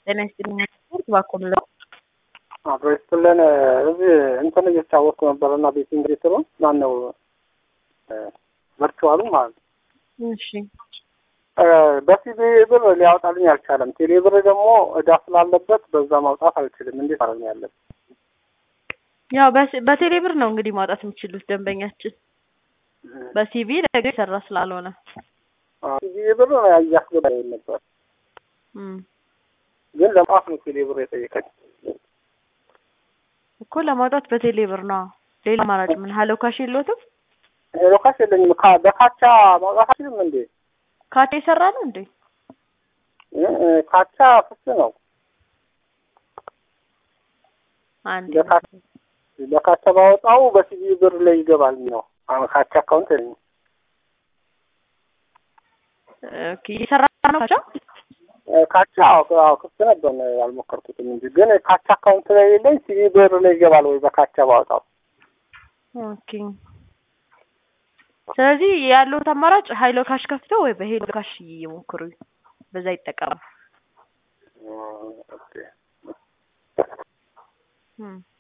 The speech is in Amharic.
ጤና ይስጥልኝ ስፖርት ባኮም ነው። አብሮ ይስጥልን። እዚህ እንትን እየተጫወትኩ ነበር እና ቤቲንግ ቤትሩን ማን ነው ቨርቹዋሉ ማለት ነው። እሺ በሲቢ ብር ሊያወጣልኝ አልቻለም። ቴሌ ብር ደግሞ እዳ ስላለበት በዛ ማውጣት አልችልም። እንዴት አረግ ያለን? ያው በስ- በቴሌ ብር ነው እንግዲህ ማውጣት የሚችሉት ደንበኛችን በሲቪ ነገር የሰራ ስላልሆነ ሲቢ ብር እያስገባ ነበር፣ እም። ግን ለማውጣት ነው ቴሌ ብር የጠየቀኝ። እኮ ለማውጣት በቴሌ ብር ነው። ሌላ አማራጭ ምን ሀሎ ካሽ የለዎትም? ሄሎ ካሽ የለኝም። ካ- በካቻ ማውጣት አልችልም እንዴ? ካቴ የሰራ ነው እንዴ? እ- ካቻ ፍስ ነው። አንድ በካቻ በካቻ ባወጣው በሲቢ ብር ላይ ይገባል ነው። አሁን ካቻ አካውንት የለኝም። ኦኬ የሰራ ነው ካቻ ካቻ አዎ አዎ ክፍት ነበር ነው ያልሞከርኩትም እንጂ ግን ካቻ አካውንት ላይ የለኝ። ሲቢ ብር ላይ ይገባል ወይ በካቻ ባወጣው? ኦኬ ስለዚህ ያለውት አማራጭ ሀይሎ ካሽ ከፍተው ወይ በሄሎ ካሽ ይሞክሩ፣ በዛ ይጠቀሙ። ኦኬ እም።